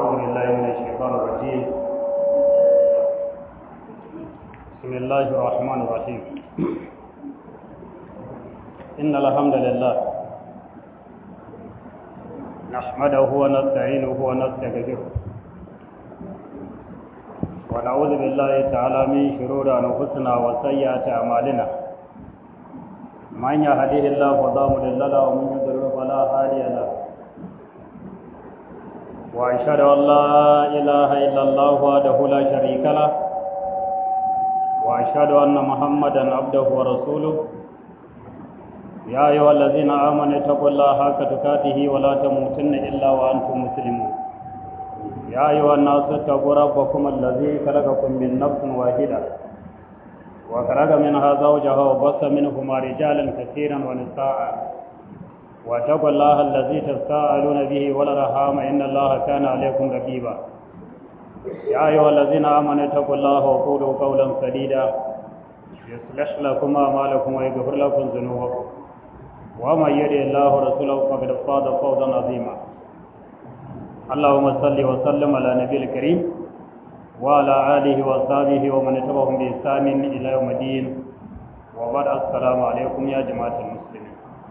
أعوذ بالله من الشيطان الرجيم بسم الله الرحمن الرحيم إن الحمد لله نحمده ونستعينه ونستغفره ونعوذ بالله تعالى من شرور أنفسنا وسيئات أعمالنا من يهديه الله فلا مضل له ومن يضلل فلا هادي له وأشهد أن لا إله إلا الله وحده لا شريك له وأشهد أن محمدا عبده ورسوله يا أيها الذين آمنوا اتقوا الله حق تقاته ولا تموتن إلا وأنتم مسلمون يا أيها الناس اتقوا ربكم الذي خلقكم من نفس واحدة وخلق منها زوجها وبث منهما رجالا كثيرا ونساء واتقوا الله الذي تساءلون به والارحام ان الله كان عليكم رقيبا يا ايها الذين امنوا اتقوا الله وقولوا قولا سديدا يصلح لكم اعمالكم ويغفر لكم ذنوبكم ومن يطع الله ورسوله فقد فاز فوزا عظيما اللهم صل وسلم على نبي الكريم وعلى اله وصحبه ومن تبعهم باحسان الى يوم الدين وبعد السلام عليكم يا جماعه المسلمين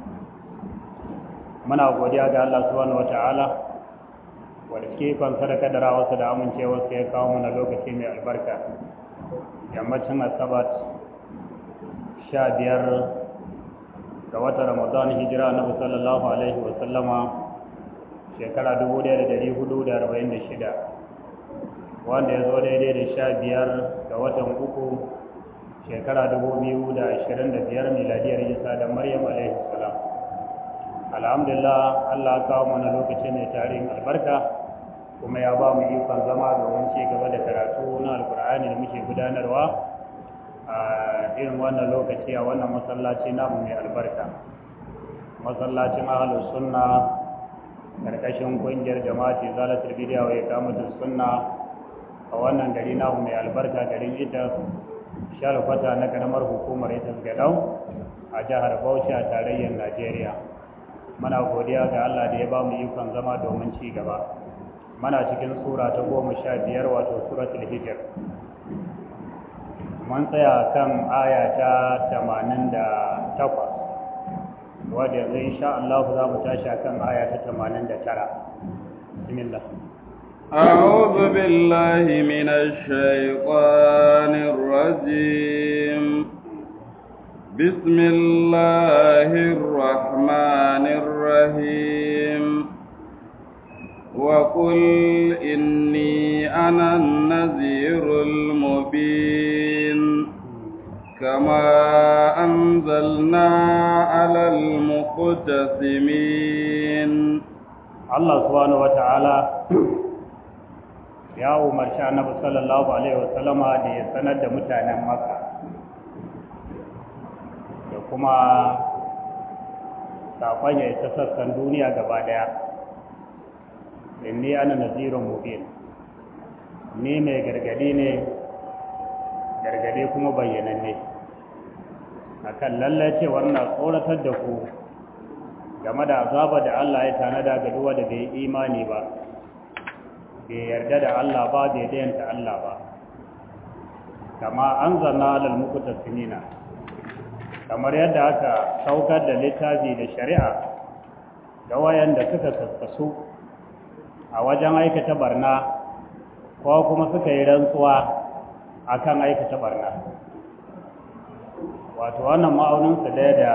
muna godiya ga Allah subhanahu wata'ala wanda ke kan sadaka da rawarsa da amincewarsa ya kawo mana lokaci mai albarka yammacin asabat sha biyar ga wata ramadan hijira na sallallahu alaihi wa sallama shekara dubu ɗaya da dari hudu da arba'in da shida wanda ya zo daidai da sha biyar ga watan uku shekara dubu biyu da ashirin da biyar miladiyar isa da maryam alaihi salam alhamdulillah Allah kawo mana lokaci mai tarihin albarka kuma ya ba mu ikon zama domin ci gaba da karatu na alkur'ani da muke gudanarwa a irin wannan lokaci a wannan masallaci namu mai albarka masallacin ahlus sunna karkashin kungiyar jama'ati zalatul bidiya wa iqamatus sunna a wannan gari namu mai albarka garin ita shalfata na karamar hukumar ita gadau a jihar Bauchi a tarayyar Najeriya muna godiya ga Allah da ya ba mu ikon zama domin ci gaba muna cikin sura ta goma sha biyar wato suratul hijr mun tsaya kan aya ta tamanin da takwas wadda yanzu insha Allah za mu tashi kan aya ta tamanin da tara bismillah أعوذ بالله من الشيطان الرجيم بسم الله الرحمن الرحيم وقل إني أنا النذير المبين كما أنزلنا على المقتسمين الله سبحانه وتعالى ya umarci annabi sallallahu alaihi wasallama da ya sanar da mutanen makka da kuma saƙon ya ta sassan duniya gaba ɗaya inni ana nazirun mubin ni mai gargadi ne gargadi kuma bayyananne akan lallacewar na tsoratar da ku game da azaba da Allah ya tanada ga duwa da bai imani ba bai yarda da Allah ba bai dayanta Allah ba kama an zanna alal muqtasimina kamar yadda aka saukar da littafi da shari'a ga wayanda suka kaskasu a wajen aikata barna ko kuma suka yi rantsuwa akan aikata barna wato wannan ma'auninsu ɗaya da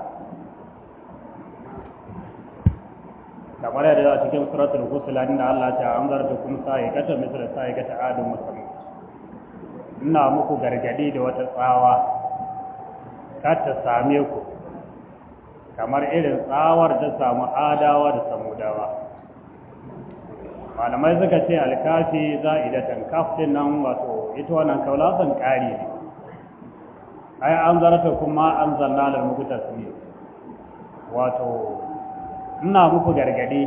kamar yadda a cikin suratul husula inda Allah ta an zarta kuma sa'ikata misal sa'ikata adun musamman ina muku gargadi da wata tsawa kar ta same ku kamar irin tsawar ta samu adawa da samudawa malamai suka ce alkafi za'idatan kaftin nan wato ita wannan kaulasan ƙari ne ai an zarta kuma an zanna da muku tasmi wato ina muku gargadi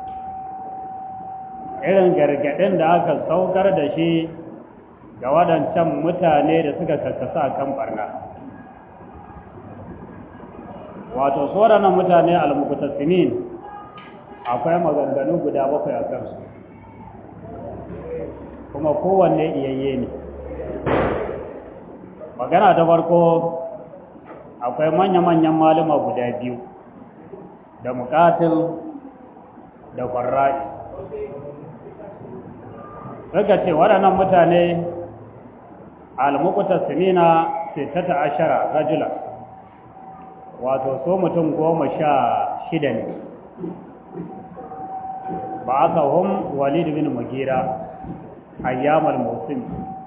irin gargadin da aka saukar da shi ga waɗancan mutane da suka kakkasa kan barna wato su waɗannan mutane al-muqtasimin akwai maganganu guda bakwai a kansu kuma kowanne iyayye ne magana ta farko akwai manya-manyan malama guda biyu da mukatil da kwarra'i suka ce waɗannan mutane almukuta simina sittata ashara rajula wato so mutum goma sha shida ne ba aka hun walid bin mugira ayyamar musim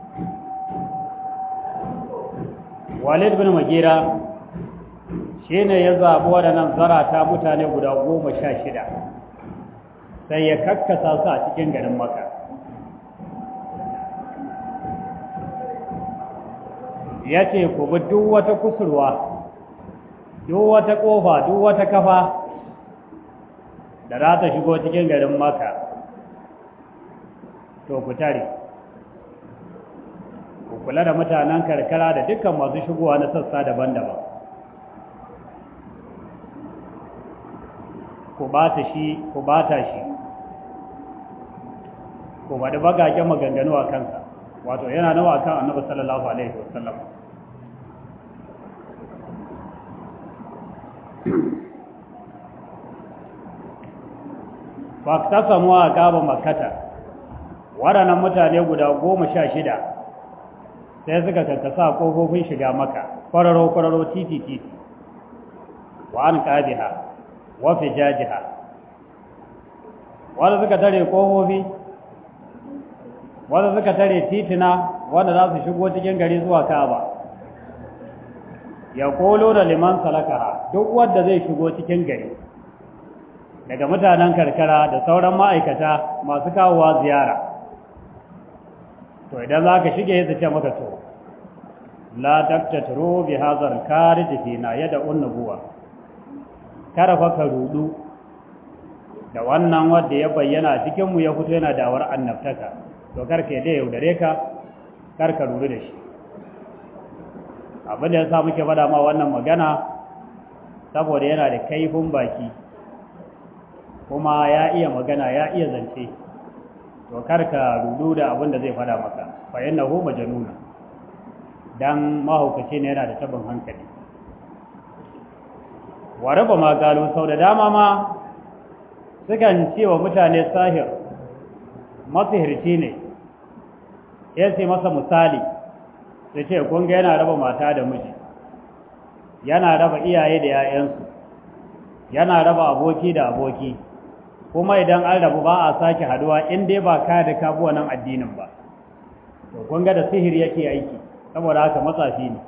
walid bin mugira shi ne ya zaɓi waɗannan zarata mutane guda goma sha shida sai ya kakkasa su a cikin garin maka ya ce ku bi duk wata kusurwa duk wata ƙofa duk wata kafa da za ta shigo cikin garin maka to ku tare ku kula da mutanen karkara da dukkan masu shigowa na sassa daban-daban ku bata shi ku bata shi ku bada bagagen maganganu a kansa wato yana nawa kan annabi sallallahu alaihi wasallam fa ta samu a gaba makata waɗannan mutane guda goma sha shida sai suka kakkasa ƙofofin shiga maka kwararo-kwararo titi-titi wa an ƙabiha wa fijajiha wanda suka tare ƙofofi wanda suka tare titina wanda za su shigo cikin gari zuwa kaba ya kolo da liman salakaha duk wanda zai shigo cikin gari daga mutanen karkara da sauran ma'aikata masu kawowa ziyara to idan za ka shige su ce maka to la taktatru bi hazar karij fina yada unnubuwa kada fa ka rudu da wannan wanda ya bayyana cikin mu ya fito yana dawar annabtaka to karka da yaudare ka karka rudu da shi abin da ya sa muke faɗa ma wannan magana saboda yana da kaifin baki kuma ya iya magana ya iya zance to karka rudu da abin da zai faɗa maka fa innahu majnuna dan mahaukaci ne yana da tabin hankali wa raba ma galo sau da dama ma sukan ce wa mutane sahir masihirci ne ya ce masa misali su ce kunga yana raba mata da miji yana raba iyaye da 'ya'yansu yana raba aboki da aboki kuma idan an rabu ba a sake haduwa in dai ba ka da kabuwa nan addinin ba to kunga da sihiri yake aiki saboda haka matsafi ne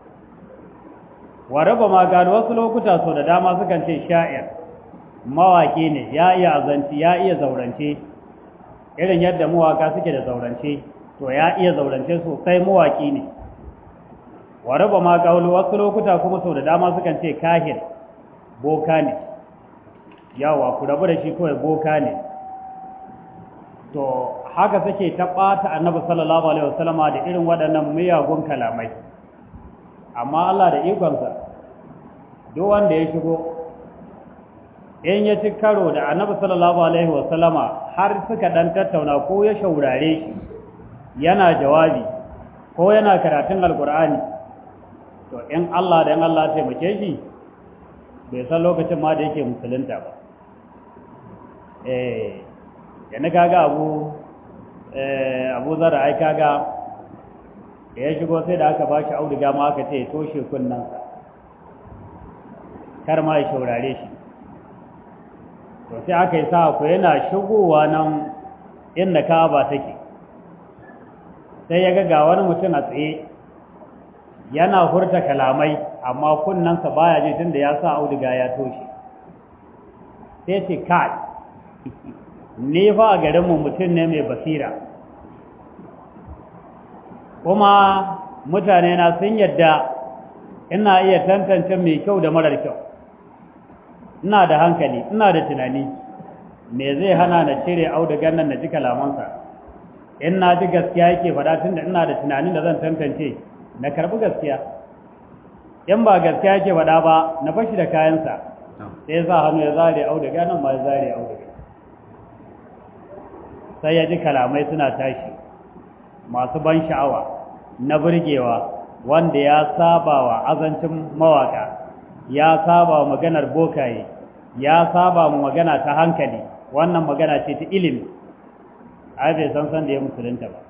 wa raba ma gano wasu lokuta so da dama sukan ce sha'ir mawaki ne ya iya azanci ya iya zaurance irin yadda mawaka suke da zaurance to ya iya zaurance sosai mawaki ne wa raba ma kaulu wasu lokuta kuma sau da dama sukan ce kahin boka ne yawa ku rabu da shi kawai boka ne to haka suke ta ɓata annabi sallallahu alaihi wasallama da irin waɗannan miyagun kalamai amma Allah da ikonsa duk wanda ya shigo in ya ci karo da annabi sallallahu alaihi wasallama har suka dan tattauna ko ya shaurare shi yana jawabi ko yana karatun alkur'ani to in Allah da in Allah taimake shi bai san lokacin ma da yake musulunta ba eh yana kaga abu eh abu zara ai kaga ya shigo sai da aka bashi auduga ma aka ce toshe kunnansa kar ma ya shaurare shi to sai aka yi sa ku yana shigowa nan inda kaba take sai ya ga wani mutum a tsaye yana hurta kalamai amma kunnansa baya ji tunda ya sa auduga ya toshe sai ce kai ni fa a garinmu mutum ne mai basira kuma mutane na sun yadda ina iya tantance mai kyau da marar kyau ina da hankali ina da tunani me zai hana na cire audugan nan na ji kalamansa in na ji gaskiya yake faɗa tunda ina da tunanin da zan tantance na karɓi gaskiya in ba gaskiya yake faɗa ba na fashi da kayansa sai sa hannu ya zare auduga nan ma ya zare auduga sai ya ji kalamai suna tashi masu ban sha'awa na burgewa wanda ya saba wa azancin mawaka ya saba wa maganar bokaye ya saba wa magana ta hankali wannan magana ce ta ilimi ai bai san san da ya musulunta ba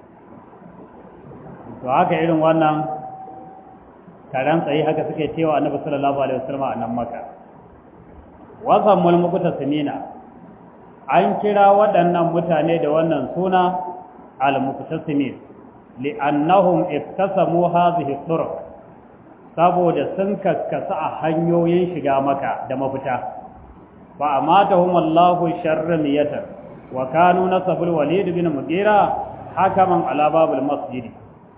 to haka irin wannan taron tsaye haka suke cewa annabi sallallahu alaihi wasallam a nan maka wasan mulmukuta sinina an kira waɗannan mutane da wannan suna al-muqtasimin li'annahum iktasamu hadhihi turuq saboda sun kaskasa a hanyoyin shiga maka da mafita fa amatahum Allahu sharramiyatan wa kanu nasabul walid bin mugira hakaman ala babul masjid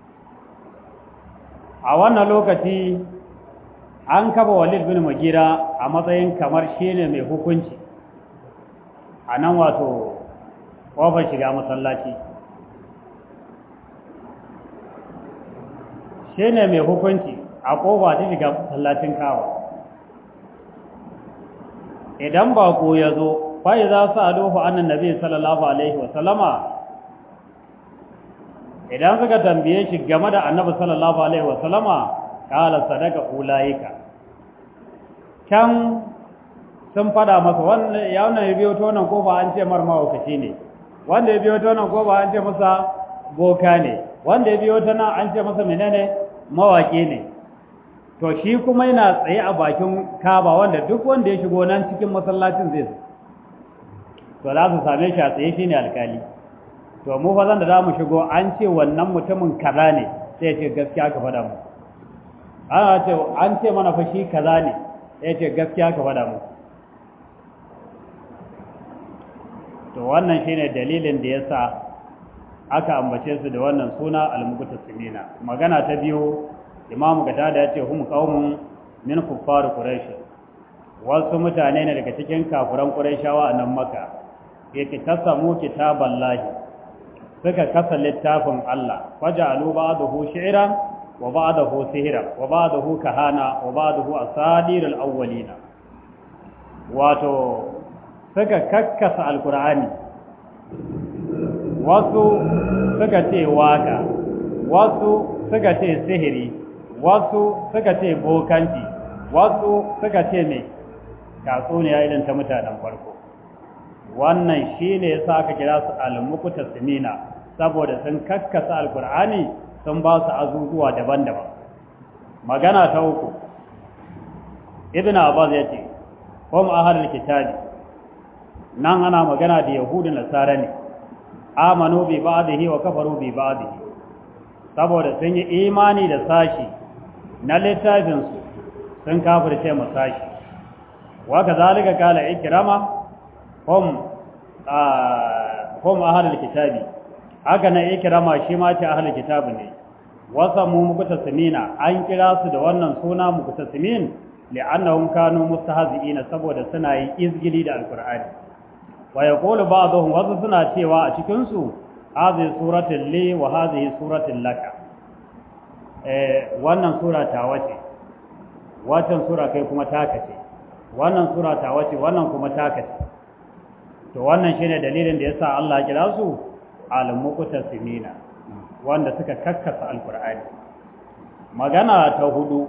a wannan lokaci an kafa walid bin mugira a matsayin kamar shine mai hukunci a nan wato kofar shiga masallaci shi ne mai hukunci a kofa ta shiga masallacin kawa idan bako ya zo fa'i za su alufu annan nabi sallallahu alaihi wasallama idan suka tambaye shi game da annabi sallallahu alaihi wasallama kala sadaka ulayika can sun fada masa wanda ya wannan ya biyo tonan kofa an ce mar mawakaci ne wanda ya biyo tonan kofa an ce masa boka ne wanda ya biyo ta nan an ce masa menene mawaƙi ne to shi kuma yana tsaye a bakin kaba wanda duk wanda ya shigo nan cikin masallacin zai to za su same shi a tsaye shi ne alkali to mu fa zan da za mu shigo an ce wannan mutumin kaza ne sai ya ce gaskiya ka faɗa mu ana ce an ce mana fa shi kaza ne sai ya ce gaskiya ka faɗa mu to wannan shine dalilin da yasa aka ambace su da wannan suna al-muqtasimina magana ta biyu imam gada da yace hum qaumun min kuffar quraish wasu mutane ne daga cikin kafuran quraishawa a nan maka yake tasamu kitaballahi suka kasa littafin Allah waja'alu ba'dahu shi'ran wa ba'dahu sihran wa ba'dahu kahana wa ba'dahu asadir al-awwalina wato suka kakkasa alkur'ani wasu suka ce waka wasu suka ce sihiri wasu suka ce bokanci wasu suka ce mai tatsuniya irin ta mutanen farko wannan shi ne ya sa aka kira su almukuta simina saboda sun kakkasa alkur'ani sun ba su azuzuwa daban-daban magana ta uku ibn abbas ya ce kuma ahalul kitabi nan ana magana da yahudu nasara ne amanu bi ba'dihi wa kafaru bi ba'dihi saboda sun yi imani da sashi na littafin su sun kafirce mu sashi wa kazalika kala ikrama hum hum ahlul kitabi haka na ikrama shi ma ce ahlul kitabi ne wasa mu muktasimina an kira su da wannan suna muktasimin li'annahum kanu mustahzi'ina saboda suna yi izgili da alqur'ani wa yaqulu ba'dhum wasu suna cewa a cikin su hadhihi suratul li wa hadhihi suratul laka eh wannan sura ta wace wannan sura kai kuma taka ce wannan sura ta wace wannan kuma taka ce to wannan shine dalilin da yasa Allah ya kira su al-muqtasimina wanda suka kakkasa alqur'ani magana ta hudu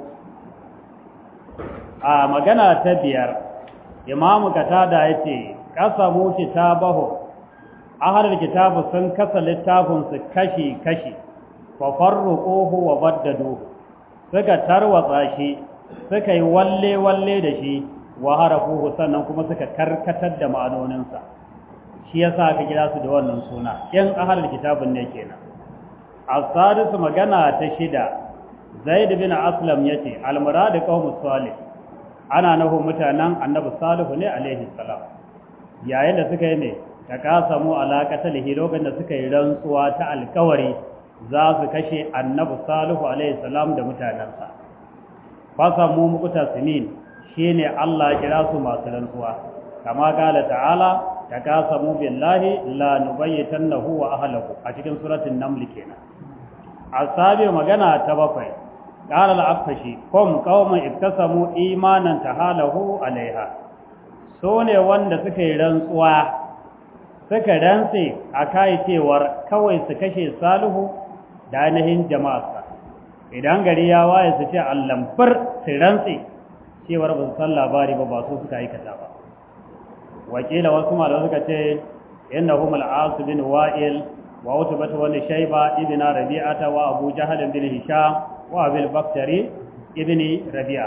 a magana ta biyar imamu katada yace qasamu kitabahu ahlul kitabu sun kasa littafin su kashi kashi fa farruquhu wa baddaduhu suka tarwatsa shi suka yi walle walle da shi wa harafuhu sannan kuma suka karkatar da ma'anoninsa shi yasa aka kira su da wannan suna yan ahlul kitabun ne kenan as-sadisu magana ta shida zaid bin aslam yace al-murad qaumus salih ana nahu mutanen annabi salihu ne alaihi salam yayin da suka yi ne ta kasamu alaƙatalihi lokacin da suka yi rantsuwa ta alkawari za su kashe annabi salihu alaihi salam da mutanensa fasamu mukuta sinin shine Allah ya kira su masu rantsuwa kama kala ta'ala ta kasamu billahi la nubayyitannahu wa ahlihi a cikin suratul naml kenan asabi magana ta bakwai qala al-afshi kum qauman iktasamu imanan tahalahu alaiha so ne wanda suka yi rantsuwa suka rantse a kai cewar kawai su kashe salihu da ainihin jama'arsa idan gari ya waye su ce allamfar su rantse cewar ba su san labari ba ba su suka aikata ba wakila wasu malamai suka ce innahum al-as bin wa'il wa utbah wa shayba ibn rabi'ata wa abu jahl bin hisham wa abil baktari ibn rabi'a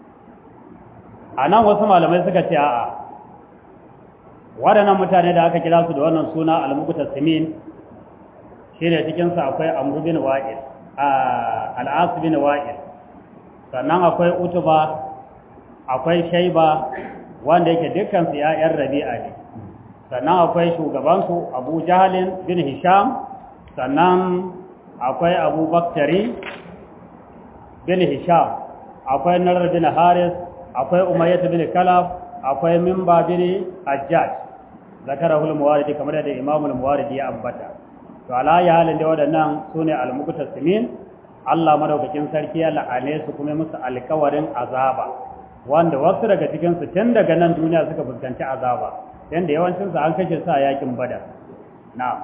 anan wasu malamai suka ce a'a waɗannan mutane da aka kira su da wannan suna al-muqtasimin shine cikin sa akwai amr bin wa'il al-as bin wa'il sannan akwai utuba akwai shayba wanda yake dukkan su ƴaƴan rabi'a ne sannan akwai shugabansu abu jahalin bin hisham sannan akwai abu baktari bin hisham akwai narar bin haris akwai umayyat bin kalaf akwai mimba bin ajjaj zakarahul muwaridi kamar da imamul muwaridi ya ambata to ala ya halin da waɗannan sune al-muqtasimin Allah madaukakin sarki ya la'ane su kuma musu alkawarin azaba wanda wasu daga cikin su tun daga nan duniya suka fuskanci azaba yanda yawancin su an kashe su a yakin badar na'am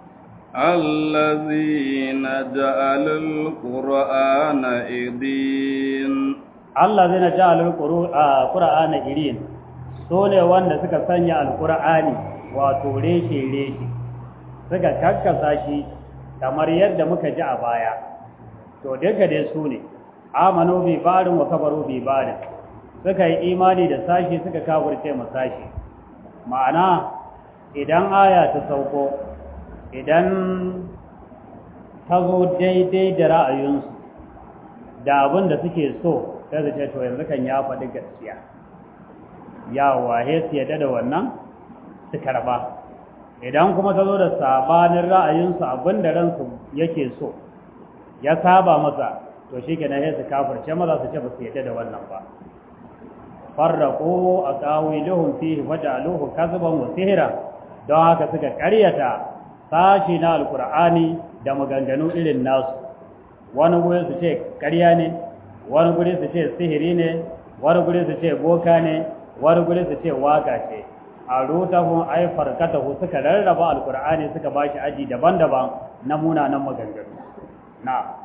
الذين جعلوا القرآن إدين الذين جعلوا القرآن إدين sune wanda suka sanya alqur'ani wato reshe reshe suka kakkasa shi kamar yadda muka ji a baya to daga dai su ne amanu bi barin wa kafaru bi barin suka yi imani da sashi suka kafirce ma sashi ma'ana idan aya ta sauko idan ta zo daidai da ra'ayinsu da abin da suke so sai su ce to yanzu kan ya faɗi gaskiya ya wahe su yadda da wannan su karba idan kuma ta zo da sabanin ra'ayinsu abin da ransu yake so ya saba masa to shi kenan sai su kafirce maza su ce ba su yadda da wannan ba farraqu aqawiluhum fihi waja'aluhu kadhiban wa sihra don haka suka ƙaryata sashi na alqur'ani da maganganu irin nasu wani guri su ce ƙarya ne wani guri su ce sihiri ne wani guri su ce boka ne wani guri su ce waka ce a rutahun ai farkatahu suka rarraba alqur'ani suka bashi aji daban-daban na munanan maganganu na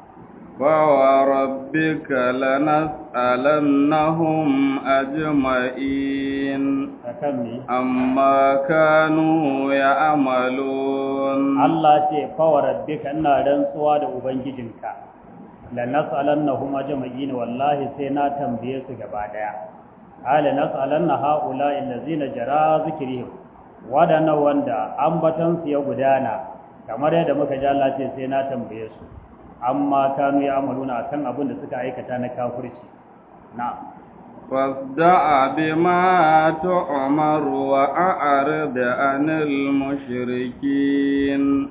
فوربك لنسألنهم أجمعين أما كانوا يعملون الله ce فوربك ina rantsuwa da ubangijinka lanas'alannahum ajma'in wallahi sai na tambaye su gaba daya ala nas'alanna haula allazina jara zikrihim wadana wanda ambatan su ya gudana kamar yadda muka ji Allah ce sai na tambaye su amma kanu ya amaluna akan abin da suka aikata na kafirci na fasda'a bima tu'mar wa a'rid 'anil mushrikin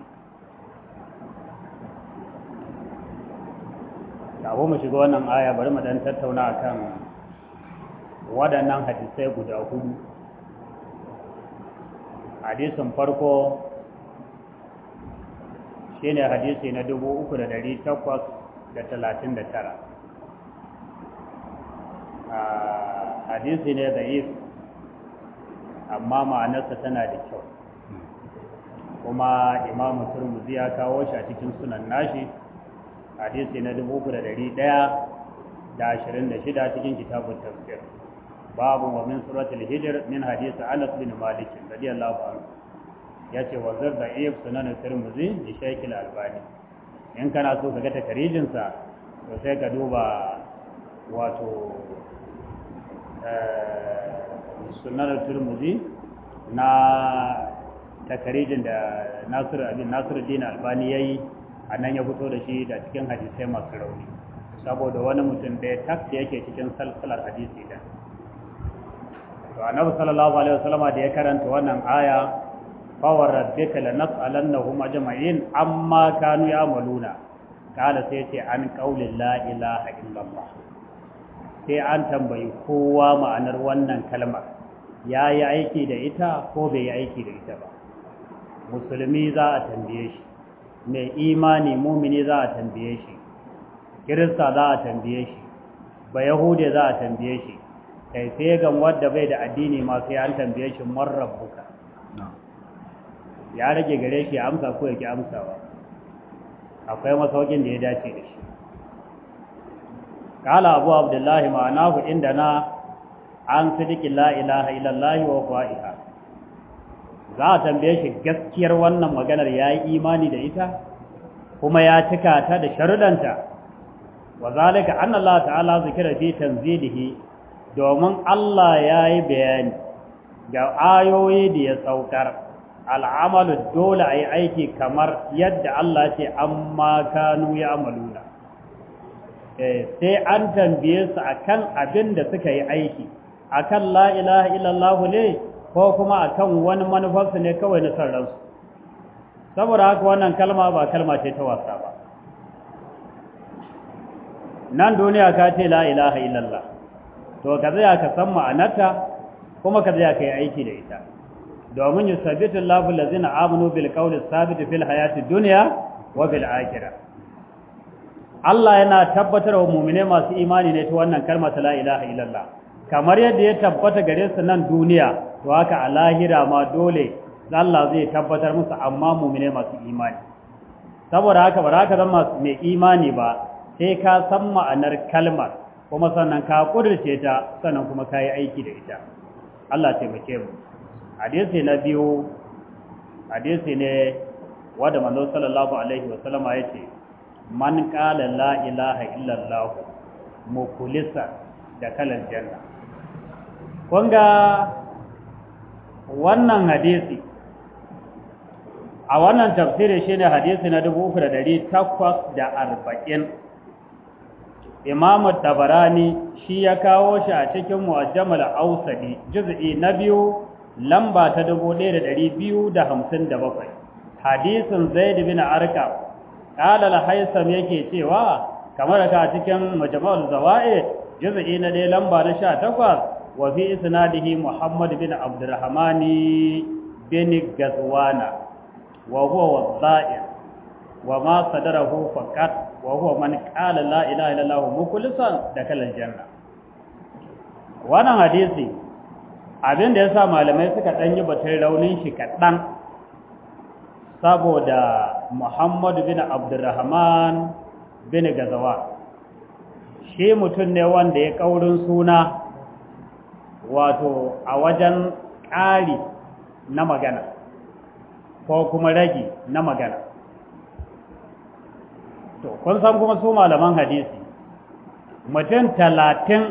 Kafin mu shiga wannan aya bari mu dan tattauna akan waɗannan hadisai guda hudu hadisin farko shine hadisi na dubu uku da dari takwas da talatin da tara hadisi ne za'if amma ma'anarsa tana da kyau kuma imamu turmuzi ya kawo shi a cikin sunan nashi hadisi na dubu uku da dari ɗaya da ashirin da shida cikin kitabun tafsir babu wa min suratul hijr min hadisi anas bin malik radiyallahu anhu ya ce wa zarda iya sunan tirmidhi da shaykh albani in kana so ka ga takarijin sa to sai ka duba wato sunan tirmidhi na takarijin da Nasir abin Nasiruddin Albani yayi anan ya fito da shi da cikin hadisai masu rauni saboda wani mutum da ya tafi yake cikin salsalar hadisi da to annabi sallallahu alaihi wasallama da ya karanta wannan aya fawar rabbika lanas'alannahum ajma'in amma kanu ya'maluna kala sai ce an qaulin la ilaha illallah sai an tambayi kowa ma'anar wannan kalmar yayi aiki da ita ko bai yi aiki da ita ba musulmi za a tambaye shi mai imani mumini za a tambaye shi kirista za a tambaye shi ba yahude za a tambaye shi kai sai gan wadda bai da addini ma sai an tambaye shi man rabbuka ya rage gare shi ya amsa ko ya ki amsawa akwai masaukin da ya dace da shi kala abu abdullahi ma'anahu inda na an sidiki la ilaha illallah wa fa'iha za a tambaye shi gaskiyar wannan maganar ya yi imani da ita kuma ya cika ta da sharudanta wa zalika anna Allah ta'ala zikira fi tanzilihi domin Allah ya yi bayani ga ayoyi da ya saukar al'amalu dole a yi aiki kamar yadda Allah ce amma kanu ya amaluna sai an tambaye su akan abin da suka yi aiki akan la ilaha illallah ne ko kuma akan wani manufarsu ne kawai na san ransu saboda haka wannan kalma ba kalma ce ta wasa ba nan duniya ka ce la ilaha illallah to ka zaya ka san ma'anarta kuma ka zaya ka yi aiki da ita domin yusabbitu Allahu allazina amanu bil qawli sabit fil hayati dunya wa bil akhirah Allah yana tabbatar wa mu'mine masu imani ne ta wannan kalma ta la ilaha illallah kamar yadda ya tabbata gare su nan duniya to haka a lahira ma dole Allah zai tabbatar musu amma mu'mine masu imani saboda haka ba za ka zama mai imani ba sai ka san ma'anar kalmar kuma sannan ka kudurce ta sannan kuma ka yi aiki da ita Allah taimake mu hadisi na biyu hadisi ne wanda manzo sallallahu alaihi wa sallama yace man qala la ilaha illa allah mukulisa da kalan janna kun ga wannan hadisi a wannan tafsiri shine hadisi na 3840 Imam Tabarani shi ya kawo shi a cikin Mu'ajjamal Ausadi juz'i na biyu lamba ta 1257 hadisin Zaid bin Arqam qala al-Haysam yake cewa kamar ka cikin Majmu'ul Zawaid juz'i na dai lamba na 18 wa fi isnadihi Muhammad bin Abdurrahman bin Gazwana wa huwa wadha'i wa ma sadarahu faqat wa huwa man qala la ilaha illallah mukhlishan dakhala aljanna wannan hadisi abin da yasa malamai suka dan yi batun raunin shi kadan saboda Muhammad bin Abdurrahman bin Gazawa shi mutum ne wanda ya kaurin suna wato a wajen ƙari na magana ko kuma ragi na magana to kun san kuma su malaman hadisi mutum talatin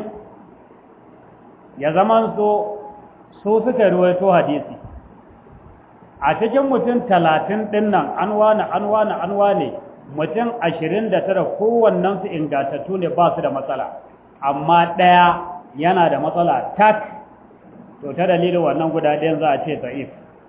ya zaman so su suka ruwaito hadisi a cikin mutum talatin ɗin nan an wane an wane an wane mutum ashirin da tara kowannensu ingantattu ne ba su da matsala amma ɗaya yana da matsala tak to ta dalilin wannan guda ɗayan za a ce ta'if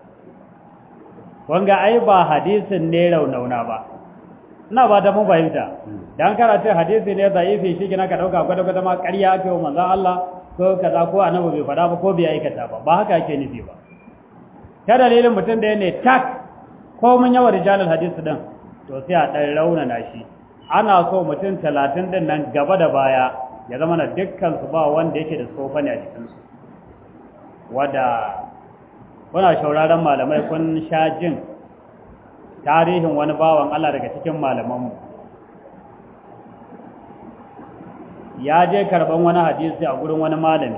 wanga ai ba hadisin ne raunauna ba ina ba ta mun fahimta dan karatu hadisi ne da'ifi shi kina ka dauka gwada gwada ma ƙarya ake wa manzon Allah ko kaza ko annabi bai faɗa ba ko bai aikata ba ba haka ake nufi ba ta dalilin mutum da ne tak ko mun yawa rijalul hadisi din to sai a dan raunana shi ana so mutum talatin din nan gaba da baya ya zama na dukkan su ba wanda yake da tsofa ne a cikin su wanda kuna shauraron malamai kun sha jin tarihin wani bawan Allah daga cikin malamanmu ya je karban wani hadisi a gurin wani malami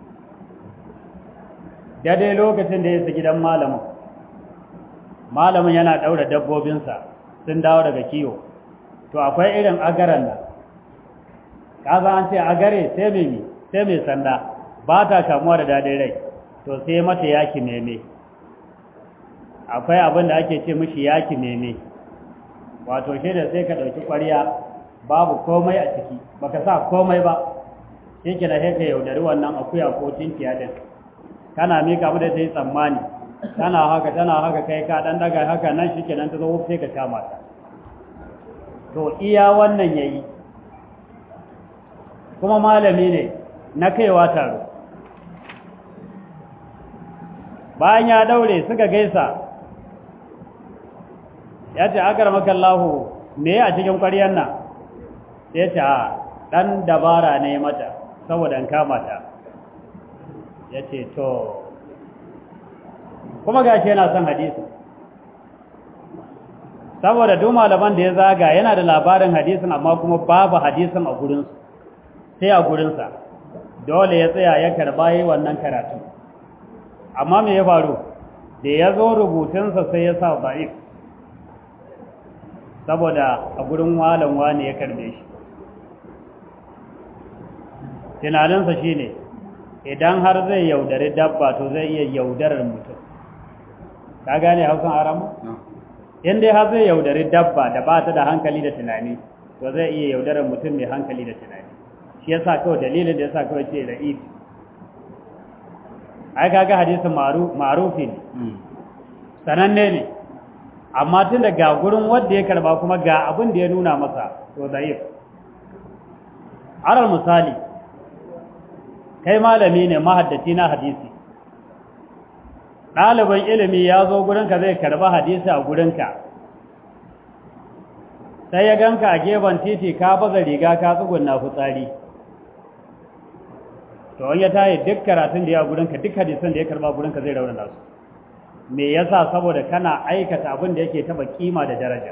daidai lokacin da ya isa gidan malamin malamin yana ɗaura dabbobinsa sun dawo daga kiwo to akwai irin agaran nan kaza an ce agare sai mai sai mai sanda ba ta kamuwa da daɗin rai to sai mata yaki meme akwai abin da ake ce mishi yaki meme wato shi da sai ka ɗauki ƙwarya babu komai a ciki baka sa komai ba shi ke da ka yaudari wannan akuya ko tinkiya din kana mika mu da ta yi tsammani tana haka tana haka kai ka ɗan daga haka nan shi ke nan ta zo sai ka kama ta to iya wannan ya yi kuma malami ne na kaiwa taro bayan ya daure suka gaisa ya ce agar makallahu me a cikin ƙwaryar nan ya ce a ɗan dabara ne mata saboda in kama ta ya ce to kuma ga shi yana son hadisi saboda duk malaman da ya zaga yana da labarin hadisin amma kuma babu hadisin a gurinsu sai a gurinsa dole ya tsaya ya karba yi wannan karatu amma me ya faru da ya zo rubutunsa sai ya sa ba'if saboda a gurin walan wani ya karbe shi tunaninsa shine idan har zai yaudari dabba to zai iya yaudarar mutum ka gane hausan aramu? in dai har zai yaudari dabba da ba ta da hankali da tunani to zai iya yaudarar mutum mai hankali da tunani shi yasa kawai dalilin da yasa kawai ce da ifi ai kaga hadisin ma'rufi ne sananne ne amma tun da ga gurin wanda ya karba kuma ga abin da ya nuna masa to da'if alal misali kai malami ne mahaddaci na hadisi ɗaliban ilimi ya zo gurinka zai karba hadisi a gurinka sai ya ganka a gefen titi ka baza riga ka tsugunna fitsari to wani ya tayi duk karatun da ya gurinka duk hadisan da ya karba gurinka zai raunana su me yasa saboda kana aikata abin da yake taba kima da daraja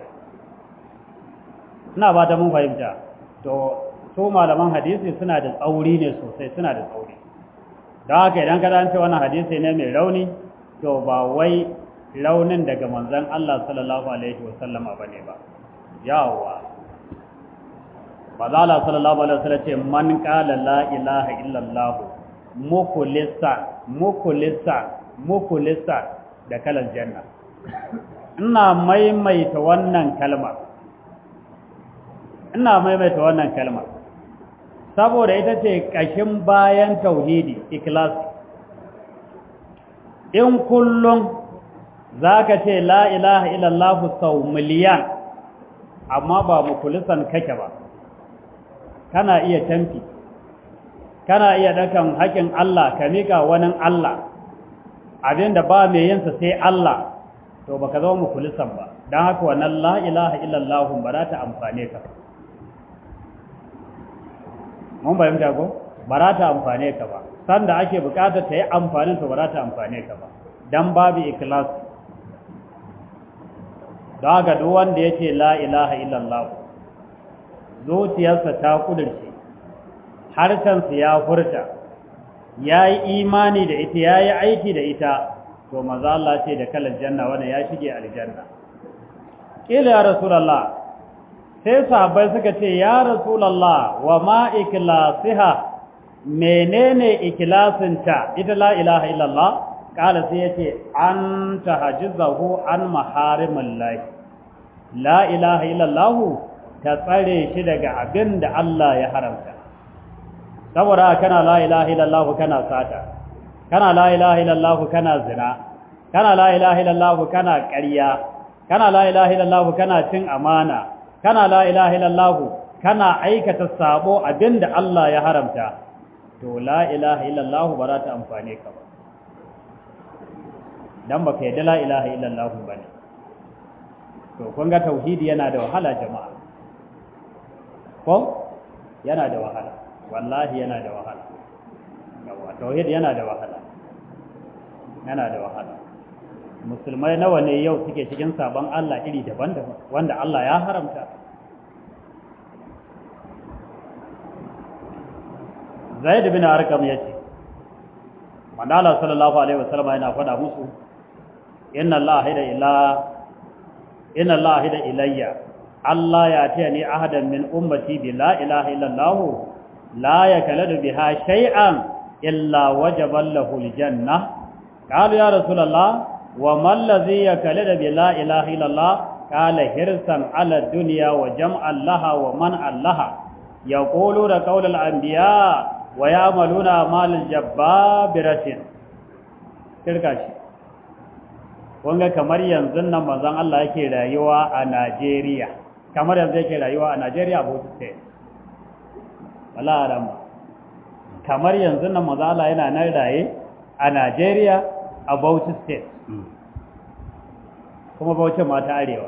ina ba ta mun fahimta to su malaman hadisi suna da tsauri ne sosai suna da tsauri don haka idan ka ce wannan hadisi ne mai rauni to ba wai raunin daga manzon Allah sallallahu alaihi wasallama bane ba yawa ba za Allah sallallahu alaihi wasallam ce man qala la ilaha illallah mukhlisan mukhlisan mukhlisan da kalan janna ina maimaita wannan kalma ina maimaita wannan kalma saboda ita ce ƙashin bayan tauhidi ikhlas in kullum zaka ce la ilaha illallah sau miliyan amma ba mukulisan kake ba kana iya tamfi kana iya dakan haƙin Allah ka mika wani Allah abinda ba mai yinsa sai Allah to baka zama mukulisan ba don haka wannan la ilaha illallah ba za ta amfane ka mun bayyanta ko ba za ta amfane ka ba sanda ake bukatar ta yi amfanin to ba za ta amfane ka ba dan babu ikhlas don haka duk wanda ya ce la ilaha illallah zuciyarsa ta kudurce harshensa ya furta ya yi imani da ita ya yi aiki da ita to maza Allah ce da kalar janna wanda ya shige aljanna ƙila ya rasulallah sai sahabbai suka ce ya rasulallah wa ma ikilasiha menene ikilasinta ita la ilaha illallah kala sai yace an tahajjuzahu an maharimin lahi la ilaha illallah ta tsare shi daga abin da Allah ya haramta saboda kana la ilaha illallah kana sata kana la ilaha illallah kana zina kana la ilaha illallah kana ƙarya kana la ilaha illallah kana cin amana kana la ilaha illallah kana aikata sabo abinda Allah ya haramta to la ilaha illallah ba za ta amfane ka ba dan baka yadda la ilaha illallah bane to kun ga tauhidi yana da wahala jama'a ko yana da wahala wallahi yana da wahala yawa tauhid yana da wahala yana da wahala musulmai nawa ne yau suke cikin sabon Allah iri daban-daban wanda Allah ya haramta Zaid bin Arqam yace Manala sallallahu alaihi wasallam yana faɗa musu inna Allah hida ila inna Allah hida ilayya Allah ya ce ni ahadan min ummati bi la ilaha illallah la yakaladu biha shay'an illa wajaba lahu aljanna قالوا يا رسول الله وما الذي يكلد بلا إله إلا الله قال حرصا على الدنيا وجمعا لها ومنعا لها يقولون قول الأنبياء ويعملون أعمال الجبابرة kirka shi wanga kamar yanzu nan manzon Allah yake rayuwa a Najeriya kamar yanzu yake rayuwa a Najeriya a Bauchi State wala ramba kamar yanzu nan manzon Allah yana nan raye a Najeriya a Bauchi State kuma Bauchi ma ta arewa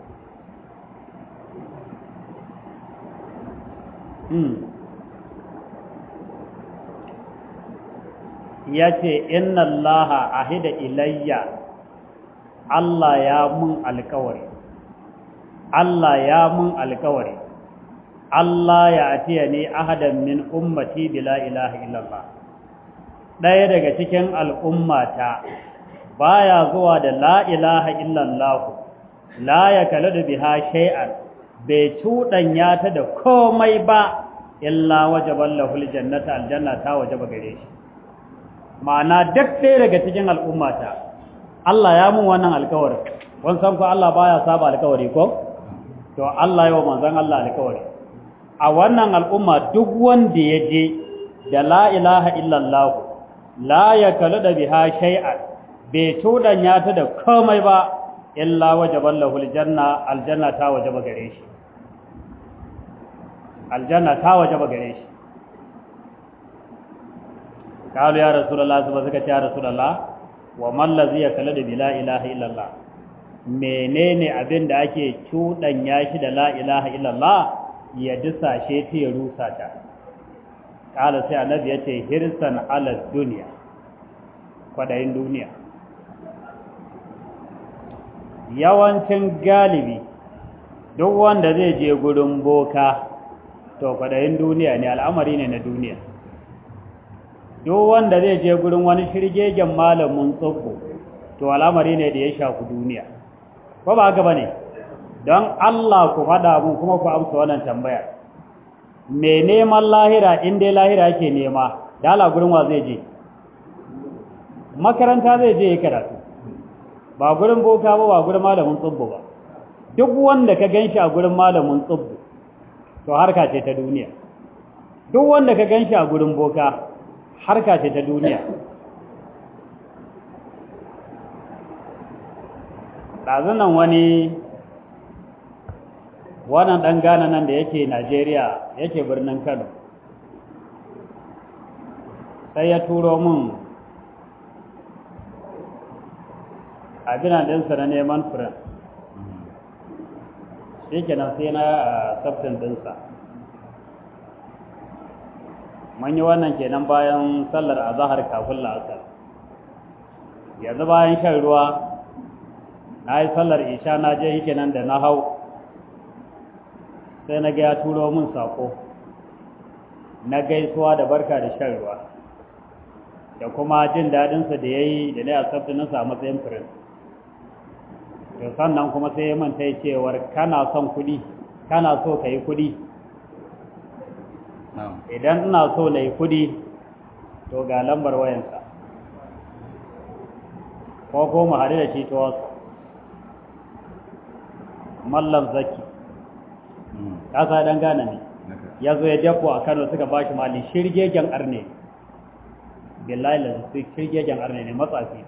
ya ce inna allaha ahida ilayya Allah ya mun alkawari Allah ya mun alkawari Allah ya atiya ni ahadan min ummati bila ilaha illallah ɗaya daga cikin al'ummata baya zuwa da la ilaha illallah la ya kala da biha shay'an bai cuɗanya ta da komai ba illa wajaban lahul jannata aljanna ta wajaba gare shi ma'ana duk ɗaya daga cikin al'ummata Allah ya mun wannan alkawarin wani san ko Allah baya saba alkawari ko to Allah yau manzon Allah alkawari a wannan al'umma duk wanda ya je da la ilaha illallah la ya kala da biha shay'an bai tudanya ta da komai ba illa wajaban lahul janna aljanna ta wajaba gare shi aljanna ta wajaba gare shi kalu ya rasulullah su ba suka ce ya rasulullah wa man ladhi yakala da bila ilaha illallah menene abin da ake cuɗanya shi da la ilaha illallah ya disashe ta ya rusa ta kala sai annabi ya ce hirsan ala duniya kwadayin duniya yawancin galibi duk wanda zai je gurin boka to kwadayin duniya ne al'amari ne na duniya duk wanda zai je gurin wani shirgegen malamin tsoko to al'amari ne da ya shafi duniya ko ba haka bane don Allah ku faɗa mun kuma ku amsa wannan tambaya me neman lahira in dai lahira yake nema da Allah gurin wa zai je makaranta zai je ya karatu ba gurin boka ba ba gurin malamin tsubbu ba duk wanda ka ganshi a gurin malamin tsubbu to harka ce ta duniya duk wanda ka ganshi a gurin boka harka ce ta duniya ɗazunan wani wannan ɗan gane nan da yake najeriya yake birnin kano sai ya turo min abinan ɗinsa na neman furen shi kenan sai na sabtin ɗinsa mun yi wannan kenan bayan sallar azahar kafin la'asar yanzu bayan shan ruwa na yi sallar isha na je yake nan da na hau sai na ga ya turo min sako na gaisuwa da barka da shan ruwa da kuma jin daɗinsa da ya yi da na asabta na samu matsayin firin to sannan kuma sai ya manta cewar kana son kuɗi kana so ka yi kuɗi idan ina so na yi kuɗi to ga lambar wayansa ko ko mu haɗu da shi ta wasu mallam zaki kasa dan gane ne ya zo ya jafo a kano suka ba shi mali shirgegen arne billahi la su shirgegen arne ne matsafi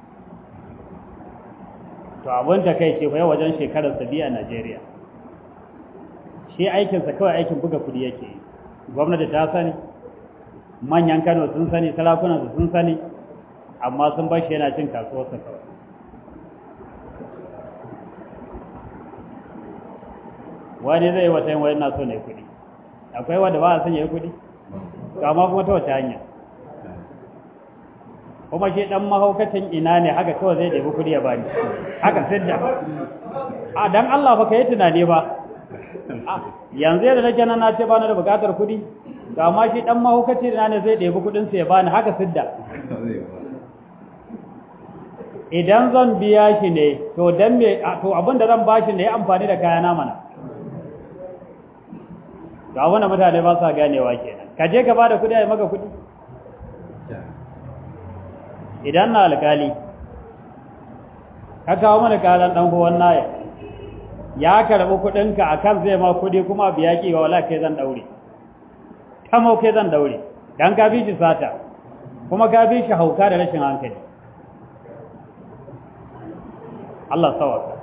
to abin ta kai ce kai wajen shekarar sa biya a Najeriya shi aikinsa kawai aikin buga kudi yake gwamnati ta sani manyan Kano sun sani sarakunan su sun sani amma sun bar shi yana cin kasuwarsa kawai wani zai wata yin wani na so ne kudi akwai wanda ba a son ya yi kudi amma kuma ta wace hanya kuma shi dan mahaukacin ina ne haka kawai zai ɗebi kudi ya bani haka sidda a dan Allah ba ka yi tunani ba yanzu yadda nake nan na ce ba na da bukatar kudi ga amma shi dan mahaukacin ina ne zai ɗebi kudin sa ya bani haka sidda idan zan biya shi ne to dan me to abin da zan bashi ne ya amfani da kayana mana ga wani mutane ba sa ganewa kenan ka je ka bada kudi a maka kudi idan na alkali ka kawo mana karan dan huwan naya ya karbi kudinka akan zai ma kudi kuma biya ki wala kai zan daure kamo kai zan daure dan ka bi shi sata kuma ka bi shi hauka da rashin hankali Allah sawaka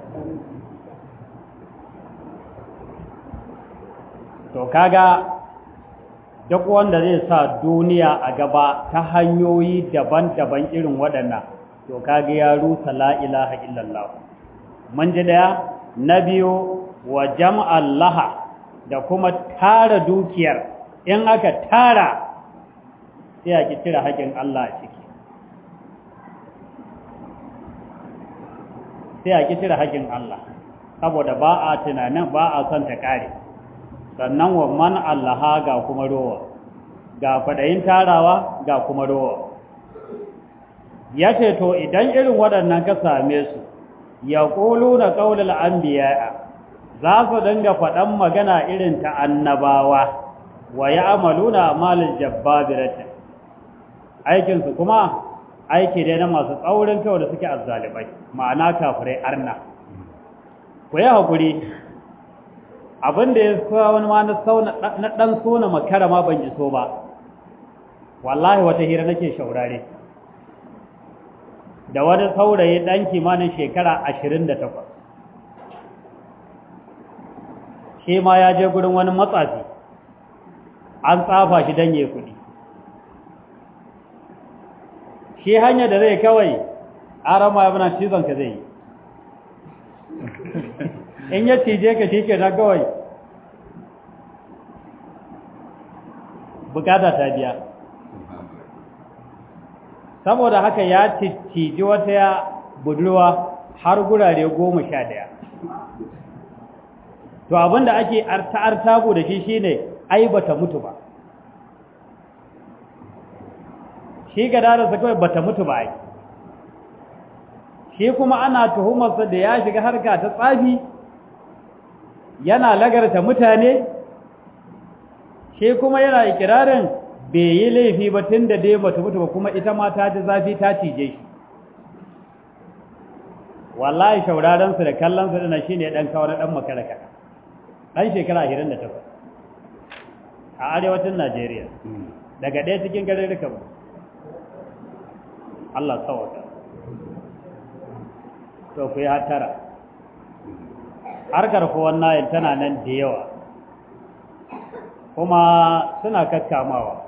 to kaga duk wanda zai sa duniya a gaba ta hanyoyi daban-daban irin waɗannan to kaga ya rusa la ilaha illallah mun ji daya na biyu wa jam'al laha da kuma tara dukiyar in aka tara sai a ki cire haƙin Allah a ciki sai a ki cire haƙin Allah saboda ba a tunanin ba a son ta kare sannan wa man allaha ga kuma rowa ga kwaɗayin tarawa ga kuma rowa ya ce to idan irin waɗannan ka same su ya ƙulu na ƙaunar an za su dinga faɗan magana irin ta annabawa wa ya amalu na amalin jabbabiratin aikinsu kuma aiki dai na masu tsaurin kawai da suke azzalibai ma'ana kafirai arna ku yi haƙuri abinda ya sa wani ma na ɗan so na makara ma ban iso ba wallahi wata hira nake shaurare da wani saurayi ɗan kimanin shekara ashirin da takwas shi ma ya je gurin wani matsafi an tsafa shi don ya kuɗi shi hanya da zai kawai arama ya bana cizon ka zai yi in ya cije ka shi ke na kawai bukata ta biya saboda haka ya ciji wata ya budurwa har gurare goma sha daya to abinda ake arta-artabu da shi shine ai bata mutu ba shi gadararsa kawai bata mutu ba ai shi kuma ana tuhumarsa da ya shiga harka ta tsafi yana lagarta mutane shi kuma yana ikirarin bai yi laifi ba tun da dai bata mutu ba kuma ita ma ta ji zafi ta cije shi wallahi shaurarensu da kallonsu dana shi ne ɗan kawar ɗan makaraka ɗan shekara 28 a arewacin najeriya daga ɗaya cikin garin rikabu Allah tsawata to ku yi hatara harkar kowan nayin tana nan da yawa kuma suna kakkamawa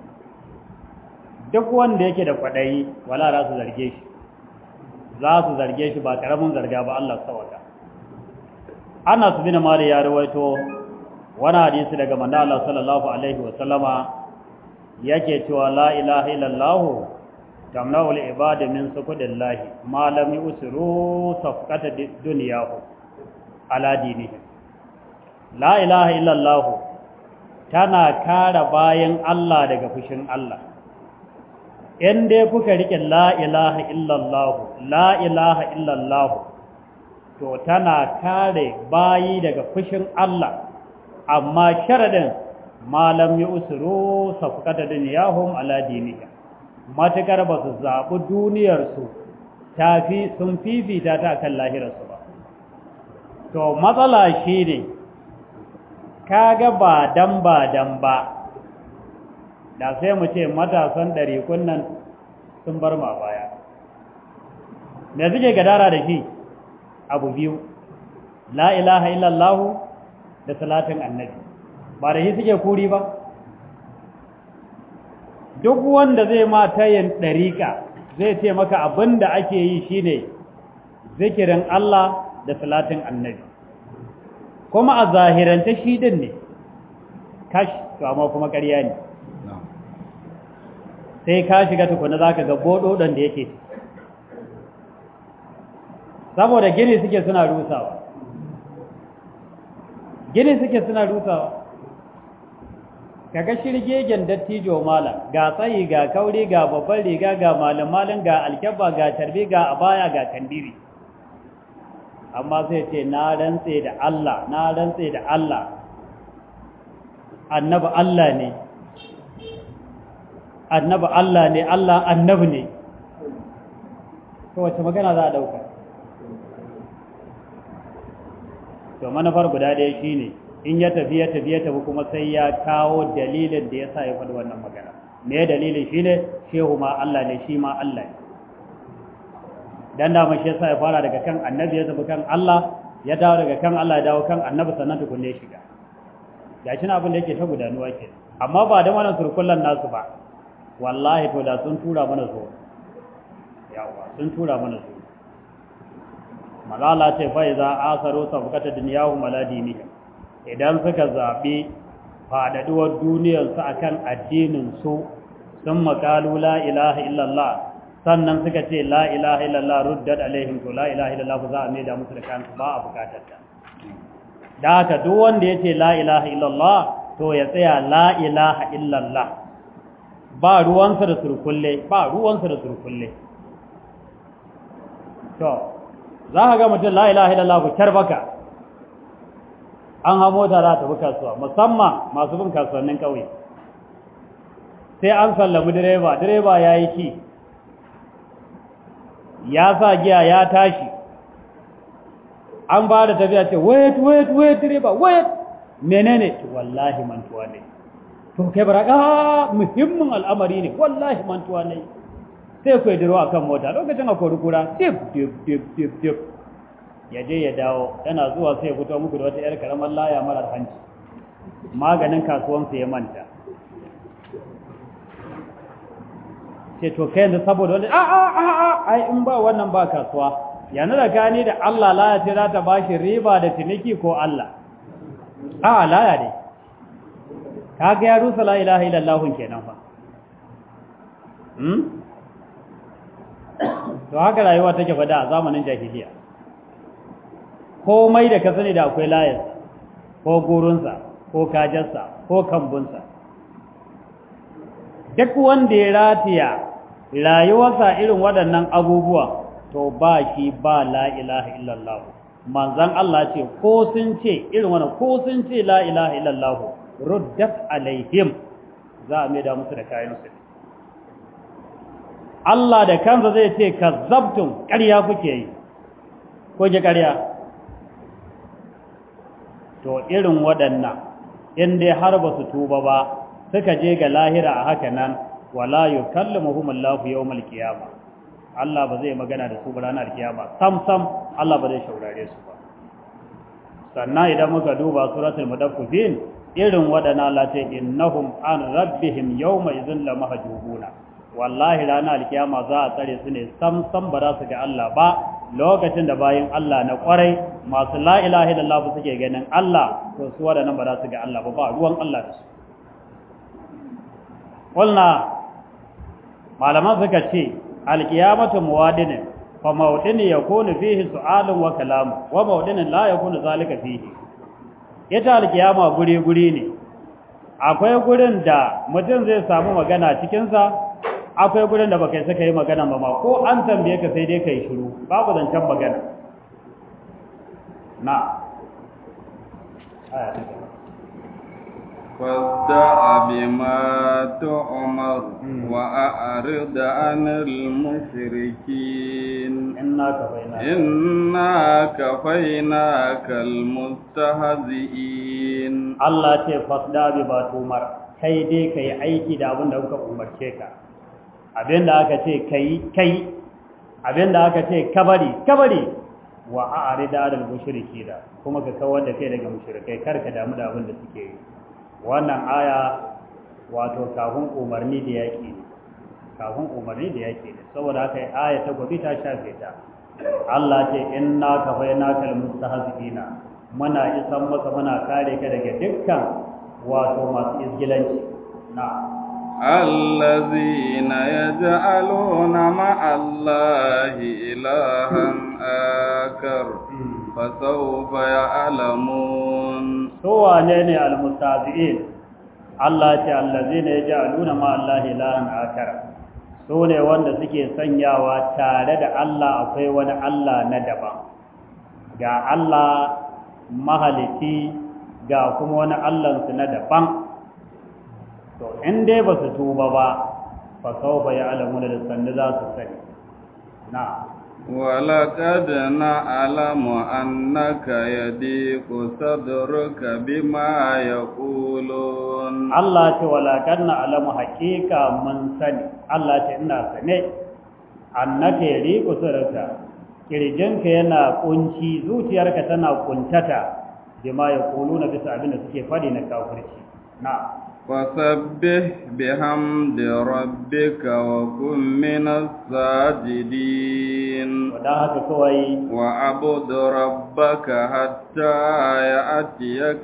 duk wanda yake da kwaɗayi wala za su zarge shi za su zarge shi ba ƙaramin zarga ba Allah tsawata ana su bin mali ya rawaito wani hadisi daga manzo Allah sallallahu alaihi wa sallama yake cewa la ilaha illallah tamna'ul ibada min sukudillahi ma lam yusru safqata dunyahu ala dinihi la ilaha illallah tana kare bayan Allah daga fushin Allah in dai kuka rike la ilaha illallah la ilaha illallah to tana kare bayi daga fushin Allah amma sharadin malam yusru safqata dunyahum ala dinihi matukar ba su zaɓi duniyarsu tafi sun fifita ta kan lahirarsu ba to matsala shi ne kaga ba dan ba dan ba da sai mu ce matasan ɗarikun nan sun bar ma baya da suke gadara da shi abu biyu la ilaha illallahu da salatin annabi ba da shi suke kuri ba duk wanda zai ma tayin ɗariƙa zai ce maka abin da ake yi shine zikirin Allah da salatin annabi kuma a zahirance shi din ne kash to amma kuma ƙarya ne sai ka shiga tukuna za ka ga boɗoɗon da yake saboda gini suke suna rusawa gini suke suna rusawa kaga shirgegen dattijo malam ga tsayi ga kauri ga babban riga ga malam-malam ga alkyabba ga tarbi ga abaya ga kandiri amma sai ce na rantse da Allah na rantse da Allah annabi Allah ne annabi Allah ne Allah annabi ne to wace magana za a dauka to manufar guda ɗaya shine in ya tafi ya tafi ya tafi kuma sai ya kawo dalilin da ya sa ya faɗi wannan magana me dalilin shine shehu ma Allah ne shi ma Allah ne dan da shi yasa ya fara daga kan annabi ya tafi kan Allah ya dawo daga kan Allah ya dawo kan annabi sannan tukunne ya shiga gashi na abin da yake ta gudanuwa ke amma ba da wannan surkullan nasu ba wallahi to da sun tura mana zo yawa sun tura mana zo malala ce fa iza asaru sabqata dunyahu maladinihi idan suka zabi faɗaɗuwar duniyarsu akan addinin su sun makalu la ilaha illallah sannan suka ce la ilaha illallah ruddat alaihim to la ilaha illallah za a mai da musu da kansu ba a bukatar ta da haka duk wanda ya ce la ilaha illallah to ya tsaya la ilaha illallah ba ruwansa da surkulle ba ruwansa da surkulle to za ka ga mutum la ilaha illallah ku baka an ha mota za ta bi kasuwa musamman masu bin kasuwannin ƙauye sai an sallami direba direba ya yi ki ya sa giya ya tashi an ba da tafiya ce wait wait wait direba wait menene wallahi mantuwa ne to kai baraka muhimmin al'amari ne wallahi mantuwa ne sai ku diro akan mota lokacin a kura dip dip dip dip dip ya je ya dawo yana zuwa sai ya fito muku da wata yar karamar laya marar hanci maganin kasuwansa ya manta ce to kai yanzu saboda wani a a a a ai in ba wannan ba kasuwa yanzu da gani da Allah laya ce za ta bashi riba da ciniki ko Allah a laya ne kaga ya rusa la ilaha illallah kenan fa hmm to haka rayuwa take fada a zamanin jahiliya komai da ka sani da akwai layarsa ko gurunsa ko kajarsa ko kambunsa duk wanda ya ratiya rayuwarsa irin waɗannan abubuwa to ba shi ba la ilaha illallah manzan Allah ce ko sun ce irin wannan ko sun ce la ilaha illallah ruddat alaihim za a mai da musu da kayan su Allah da kansa zai ce kazzabtum ƙarya kuke yi ko ji ƙarya to irin waɗannan in dai har ba su tuba ba suka je ga lahira a haka nan wala yukallimuhum Allahu yawmal qiyama Allah ba zai magana da su ba ranar kiyama sam sam Allah ba zai shaurare su ba sannan idan muka duba suratul mudaffifin irin waɗannan Allah ce innahum an rabbihim yawma idhin la mahjubuna wallahi ranar alkiyama za a tsare su ne sam sam ba za su ga Allah ba lokacin da bayin Allah na kwarai masu la ilaha illallah suke ganin Allah to su waɗannan ba za su ga Allah ba ba ruwan Allah da su qulna malaman suka ce alkiyamatu muwadinin fa mawdini yakunu fihi su'alun wa kalamu wa mawdinin la yakunu zalika fihi ita alkiyama guri guri ne akwai gurin da mutum zai samu magana cikin sa akwai gurin da baka saka yi magana ba ma ko an tambaye ka sai dai kai shiru babu zancen magana na aya ta فاصدع بما تؤمر وأعرض عن المشركين إنا كفيناك إنا كفيناك المستهزئين Allah ce fasda bi ba tumar kai dai kai aiki da abin da kuka umarce ka abin da aka ce kai kai abin da aka ce kabari kabari wa a'rida al mushrikina kuma ka kawar da kai daga mushrikai kar ka damu da abin da suke yi wannan aya wato kafin umarni da yaƙi ne kafin umarni da yaƙi ne saboda haka aya ta gobe ta shafe ta Allah ce inna kafainaka almustahzi'ina muna isan maka muna kare ka daga dukkan wato masu izgilanci na الذين يجعلون مع الله إلها آخر فسوف يعلمون su wane ne almustazi'in Allah ce allazina yaj'aluna ma Allah ilahan akar su ne wanda suke sanyawa tare da Allah akwai wani Allah na daban ga Allah mahalici ga kuma wani Allah su na daban to in dai ba su tuba ba fa sawfa ya'lamuna da sanda za su sani na ولقد نعلم أنك يضيق صدرك بما يقولون Allah ce walakan na alamu haƙiƙa mun sani Allah ce ina sane annaka yariqu sirrka kirjinka yana kunci zuciyarka tana kuntata bima yaquluna bisa abin da suke fadi na kafirci na فسبح بحمد ربك وكن من الساجدين wadan haka kawai وعبد ربك حتى يأتيك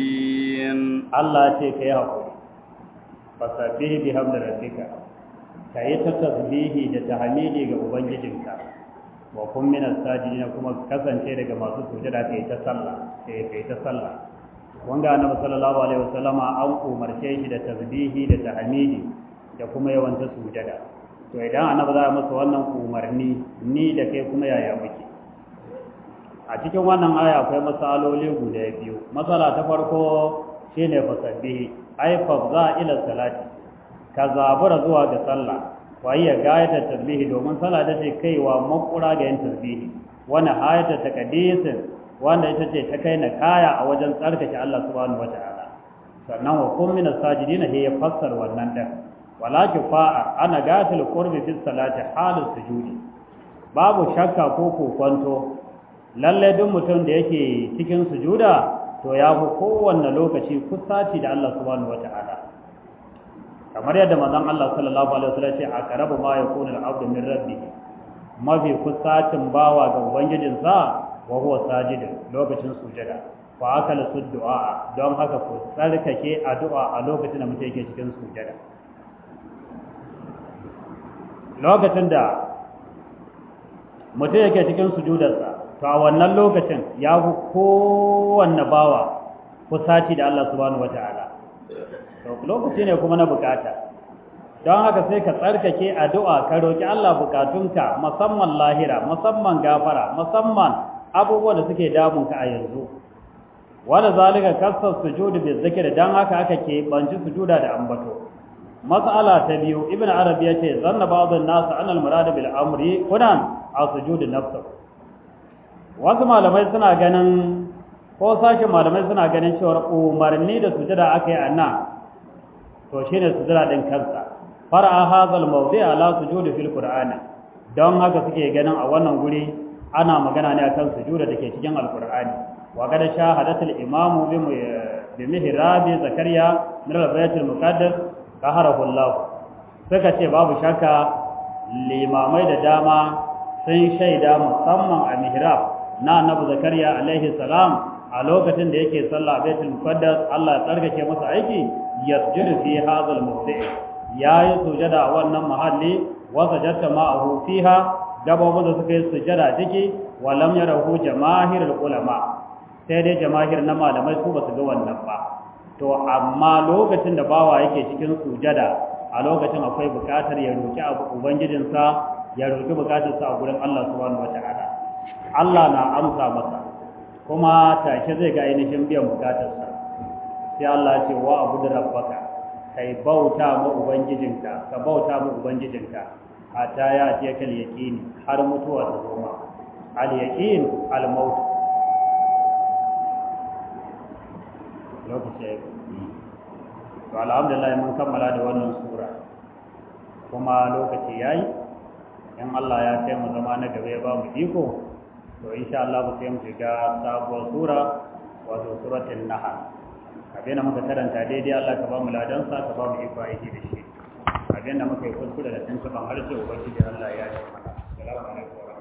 اليقين Allah ce kai hakuri fasabbih bihamdi rabbika ka yi ta tasbihi da tahmidi ga ubangijinka wa kun min as-sajidin kuma kasance daga masu sujada kai ta sallah kai kai ta sallah wanga annabi sallallahu alaihi wasallama an umarce shi da tasbihi da tahmidi da kuma yawan ta sujada to idan annabi za masa wannan umarni ni da kai kuma yaya muke a cikin wannan aya akwai masaloli guda biyu matsala ta farko shine fasabbihi ai fafza ila salati ka zabura zuwa ga sallah wa iya gayata tasbihi domin sallah da ce kaiwa makura ga yin tasbihi wani ayata taqdisin wanda ita ce ta kai na kaya a wajen tsarkake Allah subhanahu wataala sannan wa kun min as-sajidin he ya fassar wannan din wala kifa'a ana gatil qurbi fi salati halus sujudi babu shakka ko kokonto lalle duk mutum da yake cikin sujuda to ya fi kowanne lokaci kusaci da Allah subhanahu wata'ala kamar yadda manzon Allah sallallahu alaihi wasallam ce a karabu ma yakunu al-abdu min rabbih mafi kusacin bawa ga ubangijinsa wa huwa sajidin lokacin sujada fa akala du'a don haka ku tsarkake addu'a a lokacin da mutum yake cikin sujada lokacin da mutum yake cikin sujudarsa to a wannan lokacin ya fi kowanne bawa kusaci da Allah subhanahu wata'ala to lokaci ne kuma na bukata don haka sai ka tsarkake addu'a ka roki Allah bukatunka musamman lahira musamman gafara musamman abubuwan da suke damunka a yanzu wanda zalika kasar sujudu bi zikri dan haka aka ke banci sujuda da ambato mas'ala ta biyu ibnu arabi yace zanna ba'dun nas an al-murad bil amri kunan a sujudu nafsihi wasu malamai suna ganin ko sashen malamai suna ganin cewar umarni da sujada aka yi a nan to shi ne sujada ɗin kansa fara hazal mawdi ala sujudi fil qur'ani don haka suke ganin a wannan guri ana magana ne akan sujuda da ke cikin alqur'ani wa qad shahadatul imamu bi mihrabi zakariya min al-baytul muqaddas qaharahu Allah suka ce babu shakka limamai da dama sun shaida musamman a mihrab na annabi zakariya alaihi salam a lokacin da yake sallah baitul muqaddas Allah ya tsarkake masa aiki yasjudu fi hadha al-mawdi' yayi sujada a wannan mahalli wa sajadta ma'ahu fiha gabobin da suka yi sujada ciki wa lam yarahu jamaahirul ulama sai dai jamaahir na malamai su basu ga wannan ba to amma lokacin da bawa yake cikin sujada a lokacin akwai bukatar ya roki abu ubangijinsa ya roki bukatarsa a gurin Allah subhanahu wataala Allah na amsa masa kuma take zai ga ainihin biyan bukatarsa sai Allah ce wa abu da rabbaka kai bauta ma ubangijinka ka bauta ma ubangijinka hatta ya ce kal yaqini har mutuwa ta zo ma al yaqin al maut lokaci to alhamdulillah mun kammala da wannan sura kuma lokaci yayi in Allah ya kai mu zama na gaba ya ba mu iko to insha Allah ba sai mu shiga sabuwar sura wato suratul nahl abin da muka karanta daidai Allah ka ba mu ladan sa ka ba mu iko aiki da shi abin da muka yi kuskure da tuntuban harshe ubangiji Allah ya yi mana assalamu alaikum